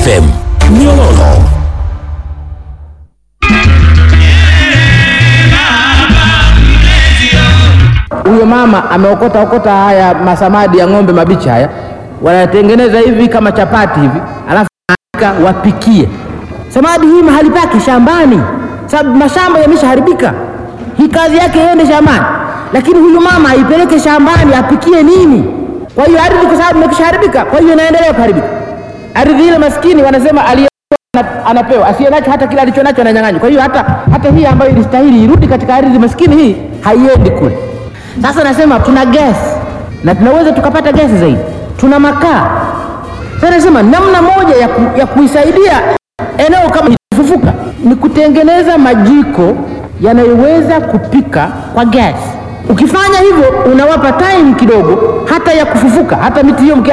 FM Nyololo. Huyo mama ameokota okota haya masamadi ya ng'ombe mabichi haya, wanatengeneza hivi kama chapati hivi, alafu anaandika wapikie. Samadi hii mahali pake shambani, sababu mashamba yameshaharibika. Hii kazi yake iende shambani, lakini huyu mama aipeleke shambani apikie nini? Kwa hiyo ardhi, kwa sababu imekishaharibika, kwa hiyo inaendelea kuharibika. Ardhi ile maskini wanasema aliye ana- anapewa asiye nacho hata kile alicho nacho ananyang'anywa. Kwa hiyo hata, hata hii ambayo ilistahili irudi katika ardhi maskini hii haiendi kule. Sasa nasema tuna gesi na tunaweza tukapata gesi zaidi, tuna makaa. Sasa nasema namna moja ya, ku, ya kuisaidia eneo kama hili kufufuka ni kutengeneza majiko yanayoweza kupika kwa gesi. Ukifanya hivyo unawapa time kidogo hata ya kufufuka, hata miti hiyo mki